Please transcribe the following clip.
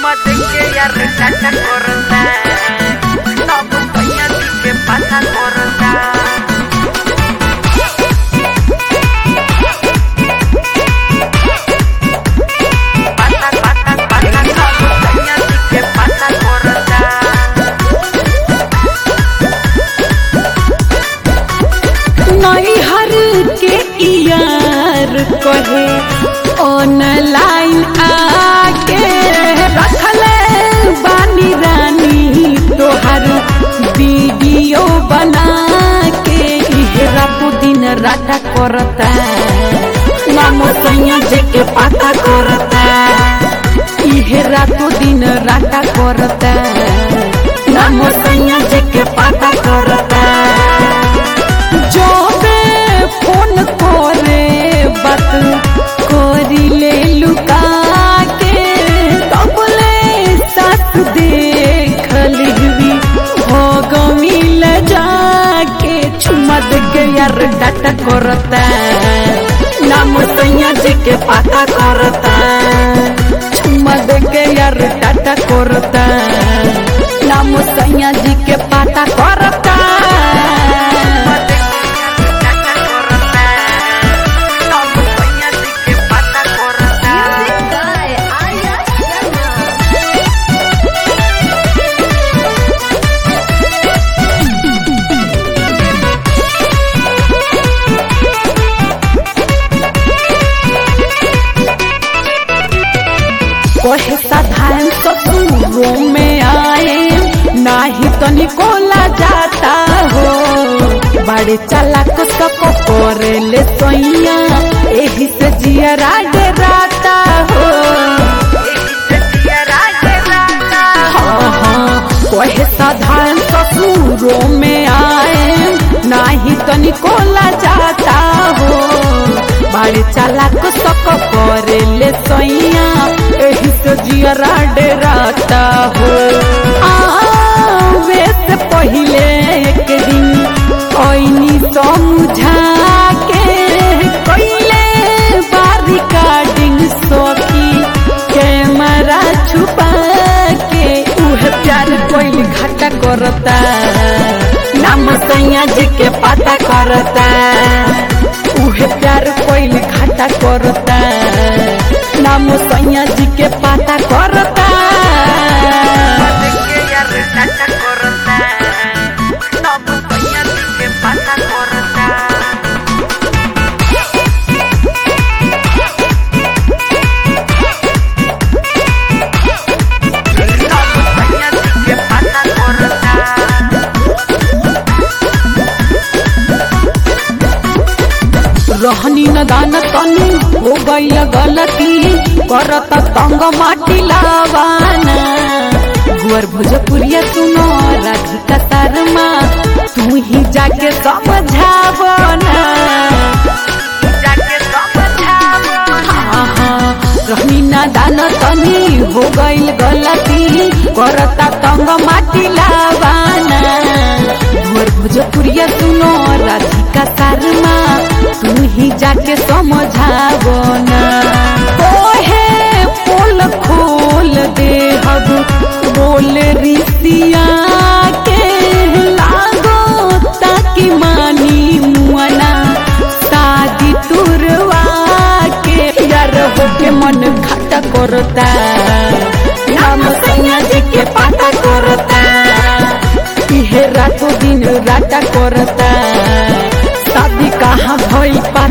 que ya resaca corta. No compañía ni que pasa corta. Pasa, pasa, pasa, no compañía ni que pasa corta. नैहर के यार कहे online आके रखले बानी रानी तोहर वीडियो बना के इहे रातों दिन राटा करता नाम सैया जे के पाता करता इहे रातों दिन राटा करता नाम सैया जे के पाता करता जोबे फोन करे बात करी ले लुका के तबले साथ देख लिहवी हो गमिल जाके चुमा दे के यार डाटा करता नाम सैया जी के पाता करता चुमा दे के यार डाटा करता नाम सैया जी के पाता करता कहे साधारण ससुरों में आए नाही तनिको ला जाता हो बड़े चालाक सको करे ले सोइया एही से जिया डराता हो हाँ हाँ कहे साधारण ससुरों में आए नाही तनिको ला जाता हो बड़े चालाक सको करे ले सोइया एही से जियरा डराता हो आवे से पहिले एक दिन ओइनी समझा के कइले बारी कार्डिंग सोकी कैमरा छुपा के उहे प्यार कोइल घाटा करता नाम सैया जी के पता करता उहे प्यार कोइल घाटा करता नाम सैया जी के पता करता रहनी न दान तनी हो गई गलती करत तंग माटी लावाना गुअर भोजपुरिया सुनो राधिका शर्मा तू ही जाके समझावना हाँ, हाँ, रहनी न दान तनी हो गई गलती करता तंग माटी लावाना गुअर भोजपुरिया सुनो राधिका शर्मा तू ही जाके समझावो ना ओहे पोल खोल दे हब बोल रिसिया के लागो ताकि मानी मुआना शादी तुरवा के यार हो के मन घाटा करता नाम सैया जी के पाता करता इहे रातों दिन राटा करता शादी कहाँ भइल